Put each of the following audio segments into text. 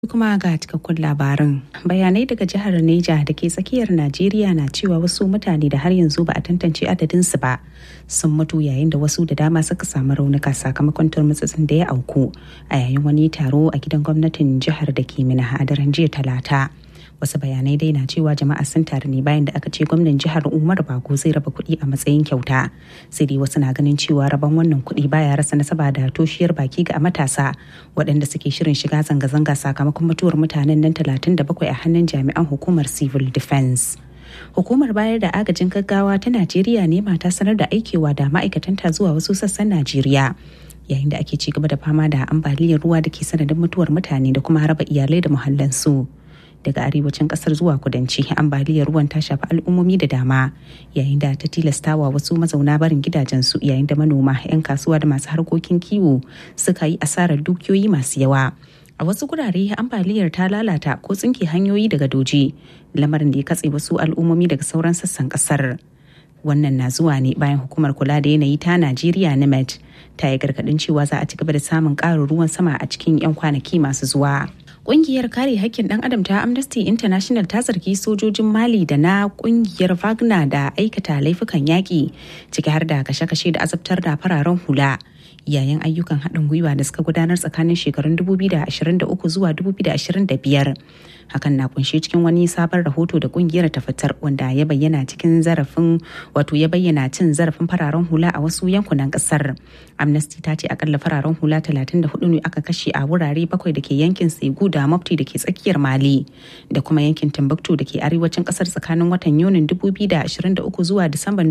kuma ga cikakkun labarin bayanai daga jihar neja da ke tsakiyar najeriya na cewa wasu mutane da har yanzu ba a tantance adadinsu ba sun mutu yayin da wasu da dama suka samu raunuka sakamakon turmutsutsun da ya auku a yayin wani taro a gidan gwamnatin jihar da ke mina a daren jiya talata wasu bayanai dai na cewa jama'a sun taru ne bayan da aka ce gwamnan jihar umar bago zai raba kuɗi a matsayin kyauta sai dai wasu na ganin cewa rabon wannan kuɗi baya rasa nasaba da toshiyar baki ga matasa waɗanda suke shirin shiga zanga-zanga sakamakon mutuwar mutanen nan 37 a hannun jami'an hukumar civil defense hukumar bayar da agajin gaggawa ta najeriya ne mata sanar da aikewa da ma'aikatanta zuwa wasu sassan najeriya yayin da ake ci gaba da fama da ambaliyar ruwa da ke sanadin mutuwar mutane da kuma raba iyalai da muhallansu. daga arewacin kasar zuwa kudanci ambaliyar ruwan ta shafi al'ummomi da dama yayin da ta tilastawa wasu mazauna barin gidajensu yayin da manoma 'yan kasuwa da masu harkokin kiwo suka yi asarar dukiyoyi masu yawa a wasu gurare ambaliyar ta lalata ko tsinke hanyoyi daga doji lamarin da ya katse wasu al'ummomi daga sauran sassan kasar wannan na zuwa ne bayan hukumar kula da yanayi ta najeriya nimet ta yi gargadin cewa za a ci gaba da samun ƙarin ruwan sama a cikin 'yan kwanaki masu zuwa Ƙungiyar kare hakkin ɗan adam ta Amnesty International ta zargi sojojin Mali da na ƙungiyar Wagner da aikata laifukan yaƙi ciki har da kashe-kashe da azabtar da fararen hula. yayin ayyukan haɗin gwiwa da suka gudanar tsakanin shekarun 2023 zuwa 2025 hakan na kunshe cikin wani sabon rahoto da kungiyar ta fitar wanda ya bayyana cikin zarafin wato ya bayyana cin zarafin fararen hula a wasu yankunan kasar amnesty ta ce akalla fararen hula 34 ne aka kashe a wurare bakwai da ke yankin segu da mafti da ke tsakiyar mali da kuma yankin timbuktu da ke arewacin kasar tsakanin watan yunin 2023 zuwa disamban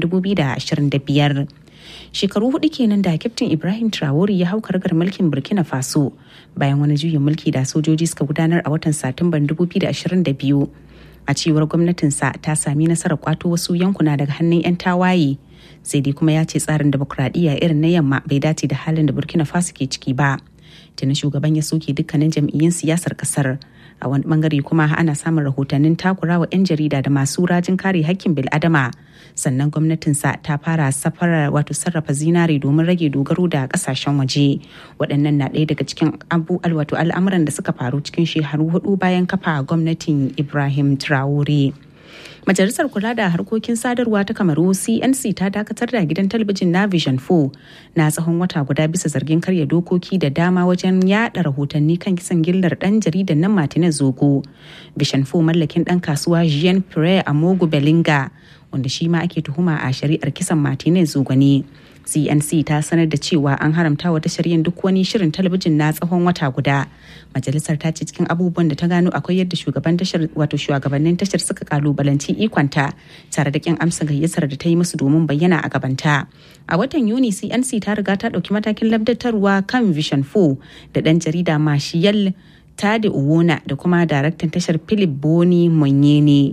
2025 shekaru hudu kenan da kyaftin ibrahim traore ya hau kargar mulkin burkina faso bayan wani juyin mulki da sojoji suka gudanar a watan satumban 2022 a cewar gwamnatinsa ta sami nasarar kwato wasu yankuna daga hannun 'yan tawaye sai dai kuma ya ce tsarin demokuraɗiyya irin na yamma bai dace da halin da burkina faso ke ciki ba tuni shugaban ya soke dukkanin jam'iyyun siyasar kasar a wani bangare kuma ana samun rahotannin takurawa 'yan jarida da masu rajin kare hakkin bil'adama sannan gwamnatinsa ta fara safarar wato sarrafa zinare domin rage dogaro da kasashen waje waɗannan na ɗaya daga cikin abu wato al'amuran da suka faru cikin shekaru hudu bayan kafa gwamnatin ibrahim traore Majalisar Kula da Harkokin Sadarwa ta Kamaru CNC ta dakatar da gidan talabijin na Vision 4 na tsawon wata guda bisa zargin karya dokoki da dama wajen yada rahotanni kan kisan gillar dan jaridan nan Martinez Zogo. Vision 4 mallakin dan kasuwa Jean Pierre Amogu Belinga wanda shi ma ake tuhuma a shari'ar kisan Martinez Zogo ne. cnc ta sanar da cewa an haramta wa tashar yin duk wani shirin talabijin na tsawon wata guda majalisar ta ce cikin abubuwan da ta gano akwai yadda shugaban tashar wato shugabannin tashar suka kalubalanci ikonta tare da kin amsa gayyatar da ta yi musu domin bayyana a gabanta a watan yuni cnc ta riga ta dauki matakin labdatarwa kan vision 4 da dan jarida mashiyal tade uwona da kuma daraktan tashar philip boni monyene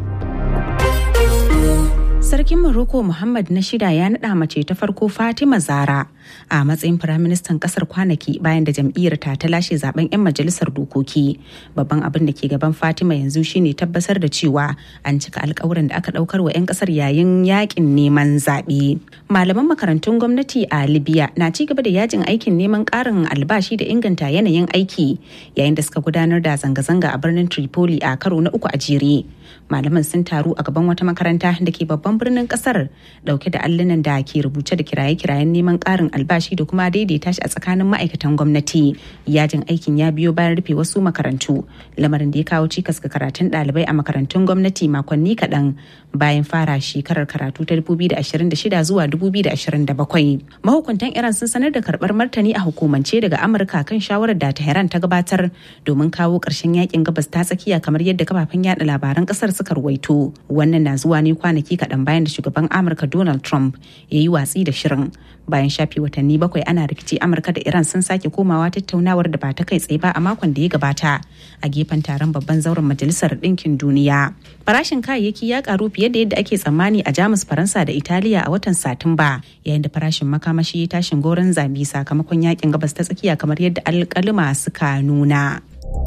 Sarkin Morocco Muhammad na shida ya naɗa mace ta farko Fatima Zara a matsayin firaministan kasar kwanaki bayan da jam'iyyar ta ta lashe zaben 'yan majalisar dokoki. Babban abin da ke gaban Fatima yanzu shine tabbatar da cewa an cika alkawuran da aka daukar wa 'yan kasar yayin yakin neman zaɓe. Malaman makarantun gwamnati a Libya na ci gaba da yajin aikin neman ƙarin albashi da inganta yanayin aiki yayin da suka gudanar da zanga-zanga a birnin Tripoli a karo na uku a jere. Malaman sun taru a gaban wata makaranta da ke babban birnin kasar dauke da allunan da ke rubuce da kiraye-kirayen neman karin albashi da kuma daidaita shi a tsakanin ma'aikatan gwamnati yajin aikin ya biyo bayan rufe wasu makarantu lamarin da ya kawo cikas ga karatun ɗalibai a makarantun gwamnati makonni kaɗan bayan fara shekarar karatu ta 2026 zuwa 2027 mahukuntan iran sun sanar da karɓar martani a hukumance daga amurka kan shawarar da tehran ta gabatar domin kawo ƙarshen yakin gabas ta tsakiya kamar yadda kafafen yada labaran ƙasar suka ruwaito wannan na zuwa ne kwanaki kaɗan bayan da shugaban amurka donald trump ya yi watsi da shirin bayan shafi watanni bakwai ana rikici amurka da iran sun sake komawa tattaunawar da ba ta kai tsaye ba a makon da ya gabata a gefen taron babban zauren majalisar ɗinkin duniya farashin kayayyaki ya karu fiye da yadda ake tsammani a jamus faransa da italiya a watan satumba yayin da farashin makamashi ya tashin goron zabi sakamakon yakin gabas ta tsakiya kamar yadda alkalima suka nuna.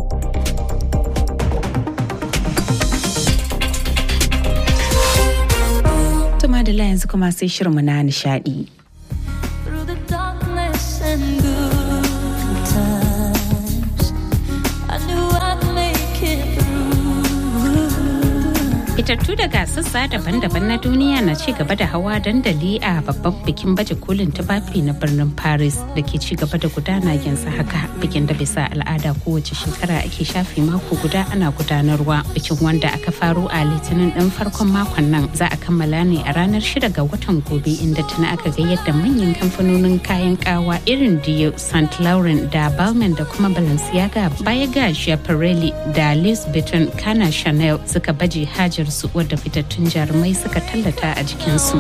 Tuma da yanzu kuma sai shirinmu na nishadi. Fitattu daga sassa daban-daban na duniya na ci gaba da hawa dandali a babban bikin baje kolin tufafi na birnin Paris da ke ci gaba da gudana yanzu haka bikin da bisa al'ada kowace shekara ake shafe mako guda ana gudanarwa bikin wanda aka faro a litinin ɗin farkon makon nan za a kammala ne a ranar shida ga watan gobe inda tuna aka ga yadda manyan kamfanonin kayan kawa irin Dio, St. Laurent da Balmain da kuma Balenciaga baya ga Schiaparelli da Louis Vuitton kana Chanel suka baje hajar su wadda fitattun jarumai suka tallata a jikinsu.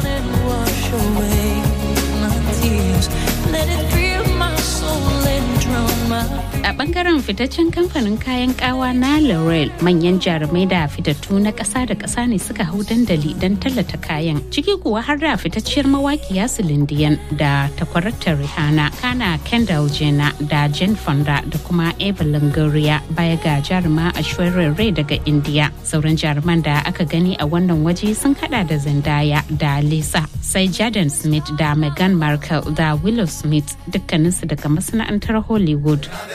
A bangaren fitaccen kamfanin kayan kawa na L'Oreal manyan jarumai da fitattu na ƙasa da ƙasa ne suka hau dandali don tallata kayan. Ciki kuwa har da fitacciyar mawaƙiya Silindiyan da takwarata Rihanna, Kana Kendall Jenner da Jane Fonda da kuma Eva Longoria baya ga jaruma Aishwarya Rai daga India. Sauran jaruman da aka gani a wannan waje sun hada da Zendaya da Lisa, sai Jaden Smith da Meghan Markle da Willow Smith dukkaninsu daga masana'antar Hollywood.